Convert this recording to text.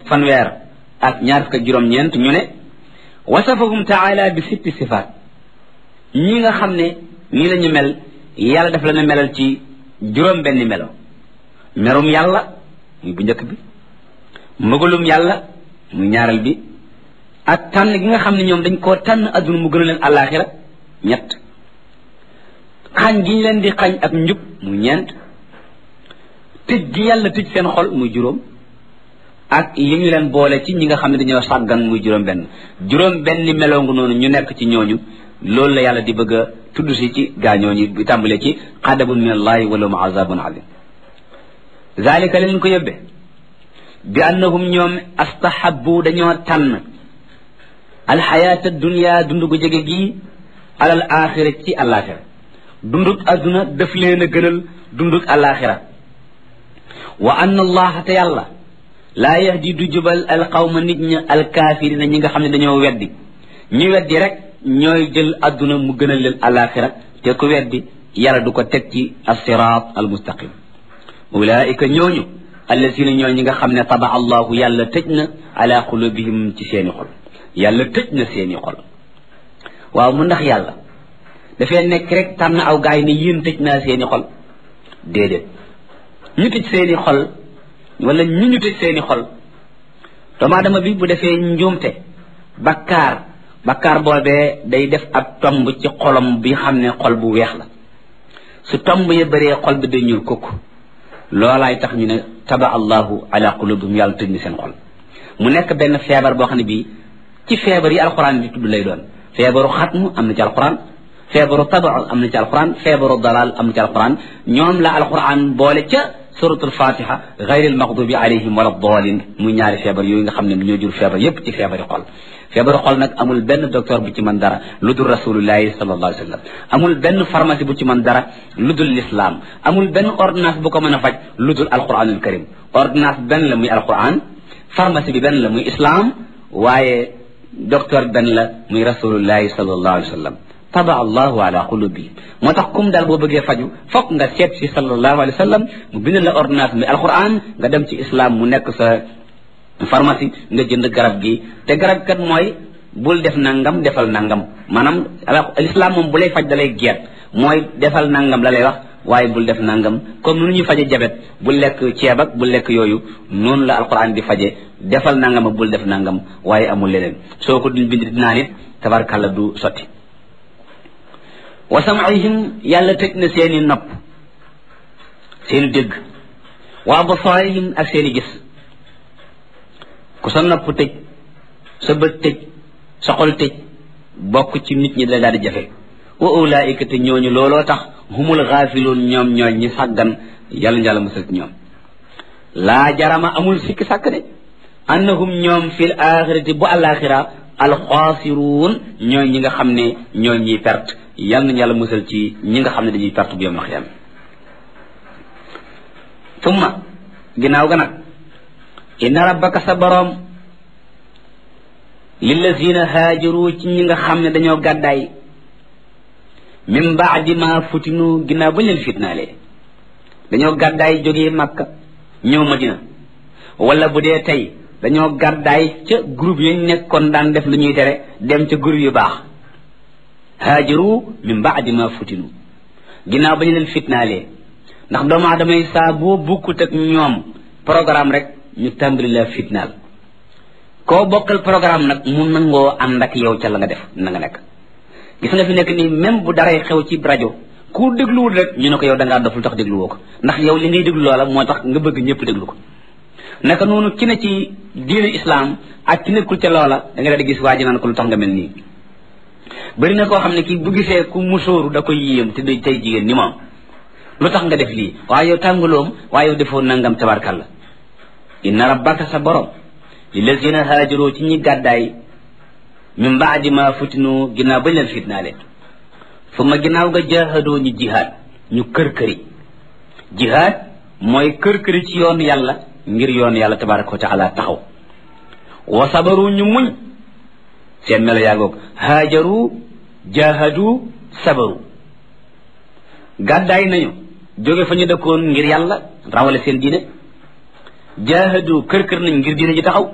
fanweer ak ñaar fukk ak juróom-ñeent ñu ne wasafahum taala bi sitti sifaat ñi nga xam ne nii la ñu mel yàlla daf la na melal ci juróom benn melo merum yàlla muy bu njëkk bi mëgalum yàlla muy ñaareel bi ak tànn gi nga xam ne ñoom dañ koo tànn adduna mu gën a leen àllaaxira ñett xañ gi ñu leen di xañ ak njub muy ñeent tëj gi yàlla tëj seen xol muy juróom ak yi ñu leen boole ci ñi nga xam ne dañoo sàggan muy juróom benn juróom benn meloo nga noonu ñu nekk ci ñooñu loolu la yàlla di bëgg a tudd si ci gaañooñu bi tàmbalee ci xadabun min allahi wala mu azabun alim zalika leen ko yóbbe bi annahum ñoom astahabu dañoo tànn alxayaata dunia dund gu jege gii alal axira ci alaxira dundug adduna daf leen a gënal dundug alaxira wa anna allaha te yàlla laa yahdi du jubal alqawma nit ña alkaafirina ñi nga xam ne dañoo weddi ñi weddi rek ñooy jël adduna mu gënal leen alaxira te ku weddi yàlla du ko teg ci alsirat almustaqim ulaika ñooñu allasina ñoo ñi nga xam ne taba allahu yàlla tëj na ala qulubihim ci seeni xol yàlla tëj na seeni xol waaw mu ndax yàlla dafay nekk rek tànn aw gaay ne yéen tëj naa seeni xol déedéet ñu tëj seeni xol wala ñu ñu tëj seeni xol doomu aadama bi bu defee njuumte bakkaar bakkaar boobee day def ab tomb ci xolam bi xam ne xol bu weex la su tomb ya bëree xol bi day ñuul kukk loolaay tax ñu ne taba allahu ala qulubihim yàlla tëj na seen xol mu nekk benn feebar boo xam ne bii ci feebar yi alquran di tudd lay doon feebaru xatmu am na ci alquran feebaru taba am na ci alquran feebaru dalal am na ci alquran ñoom la alquran boole ca suratul fatiha gayril maxdubi alayhim wala dalin muy ñaari feebar yooyu nga xam ne ñoo jur feebar yépp ci feebari xol feebaru xol nag amul benn docteur bu ci mën dara lu dul rasulullahi sallallahu alayhi wa sallam amul benn pharmacie bu ci mën dara lu dul l'islam amul benn ordonnance bu ko mën a faj lu dul alquranul karim ordonnance benn la muy alquran pharmacie bi benn la muy islam waaye docteur benn la muy rasulullahi sallallahu alayhi wa sallam taba allahu ala qulubi moo tax kum daal boo bëggee faju fokk nga seet si sallallahu alayhi wa sallam mu bind la ordonnance muy alquran nga dem ci islam mu nekk sa pharmacie nga jënd garab gi te garab kat mooy bul def nangam defal nangam maanaam l'islam moom bu lay faj da lay geet mooy defal nangam la lay wax waaye bul def nangam comme nu ñuy faje jabet bul lekk ceeb ak bul lekk yooyu noonu la alquran di faje defal nangam ak bul def nangam waaye amul leneen soo ko duñ bind dinaa nit tabarkàlla du sotti wa sam'ihim yàlla tëj na seeni nopp seeni dégg wa absaarihim ak seeni gis ku sa nopp tëj sa bët tëj sa xol tëj bokk ci nit ñi da daal di jafe wa ulaika te ñooñu looloo tax humul xaafiluun ñoom ñooñ ñi sàggan yàlla njàlla musal ñoom laa jarama amul sikki sàkk de annahum ñoom fil axirati bu alaxira alxaasiruun ñooy ñi nga xam ne ñooy ñiy perte yàlla nañu yàlla musal ci ñi nga xam ne dañuy perte bu yom xiyam tumma ginnaaw ga nag inna rabbaka sa boroom lillazina haajaru ci ñi nga xam ne dañoo gàddaay min baadi ma futinu ginnaaw bañ leen fitnaalee dañoo gàddaay jógee makka ñëw madina wala bu dee tey dañoo gàddaay ca groupe yañ nekkoon daan def lu ñuy tere dem ca groupe yu baax haajaru min baadi ma futinu ginnaaw bañ leen fitnaalee ndax doomu aadama yi saa boo bukkut ak ñoom programme rek ñu tàmbali la fitnaal koo bokkal programme nag mu nangoo ànd ak yow ca la nga def na nga nekk gis nga fi nekk nii même bu daray xew ci rajo ku dégluwul rek ñu ne ko yow da ngaa doful tax dégluwoo ko ndax yow li ngay déglu loola moo tax nga bëgg ñëpp déglu ko naka noonu ki ne ci diine islam ak ki nekkul ca loola da nga daal di gis waa ji naan ko lu tax nga mel nii bëri na koo xam ne kii bu gisee ku musóoru da koy yéem te day tey jigéen ni moom lu tax nga def lii waaye yow tàngaloom waaye yow defoo nangam tabarkalla inna rabbaka sa borom lillazina haajaroo ci ñi gàddaay min baadi ma futinu ginnaaw bañ leen fitnaale fu ma ginnaaw nga jaahadoo ñu jihaad ñu kër-këri jihaad mooy kër-këri ci yoon yàlla ngir yoon yàlla tabaraka wa taala taxaw wa sabaru ñu muñ seen melo yaagoog haajaru jaahadu sabaru gàddaay nañu jóge fa ñu dëkkoon ngir yàlla rawale seen diine jaahadu kër-kër nañ ngir diine ji taxaw